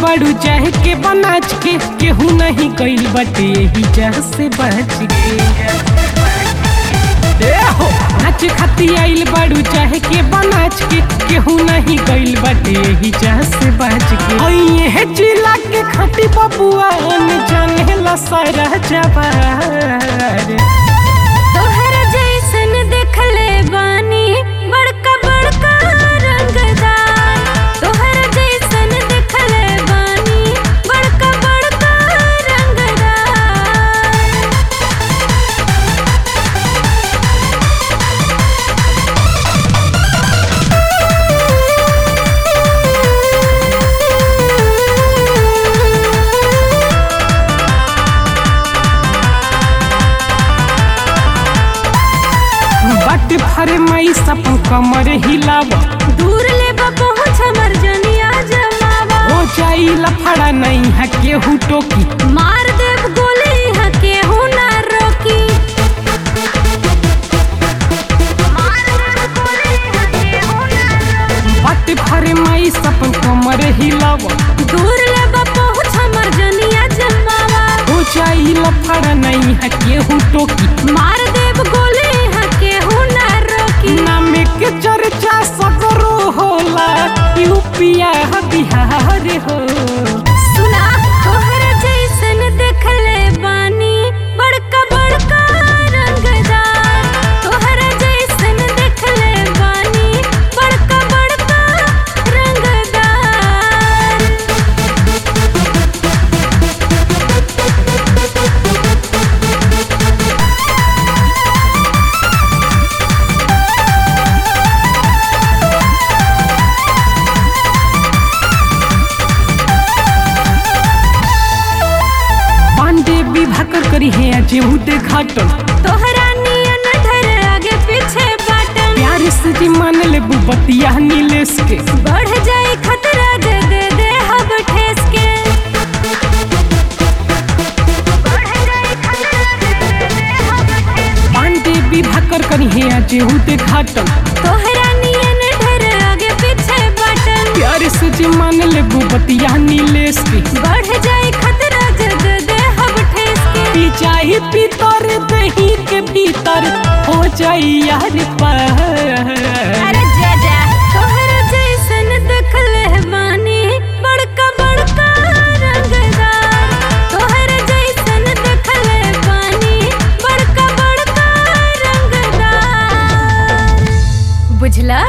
बड़ू चाहे के बनाच के केहू नहीं कइल बटे यही जह से बच के ए हो नाच खाती आइल बड़ू चाहे के बनाच के केहू नहीं कइल बटे यही जह से बच के ओए हे जिला के खटी बबुआ न जाने ला सारा जवार तोहरा जैसन देखले बानी बड़का बड़का रंगदार तोहरा जैसन देखले बानी बड़का बड़का रंगदार बट भर मई सब कमर हिलावा दूर ले बा पहुँच हमर जनिया जमावा हो जाई लफड़ा नहीं है केहू टोकी मार देव गोली यहाँ केहू ना रोकी मार देव गोली यहाँ केहू ना रोकी। बट भर मई सब कमर हिलावा दूर ले बा पहुँच हमर जनिया जमावा हो जाई लफड़ा नहीं है केहू टोकी मार देव गोली यहाँ केहू ना रोकी नाम के चर्चा सगरो होला यूपिया बिहार हो सुना तोहरा जैसन देखले बानी बड़का बड़का रंगदार तोहरा जैसन देखले बानी बड़का बड़का रंगदार पांडे विभाकर करी है जेहू घाटन तोहरा नियन ढर आगे पीछे बाटन प्यार से जी मान ले बुबतिया नीलेश के बढ़ जाए खतरा जे दे दे हब ठेस के बढ़ जाए खतरा जे दे दे हब ठेस के। पांडे विभाकर करी है जेहू घाटन तोहरा नियन ढर आगे पीछे बाटन प्यार से जी मान ले बुबतिया नीलेश के बढ़ जाए खतरा जग दे हब ठेस के पी जाही भीतर दही के भीतर हो जाई यार पार अरे जा जा तोहरा जैसन देखले बानी बड़का बड़का रंगदार तोहरा जैसन देखले बानी बड़का बड़का रंगदार बुझला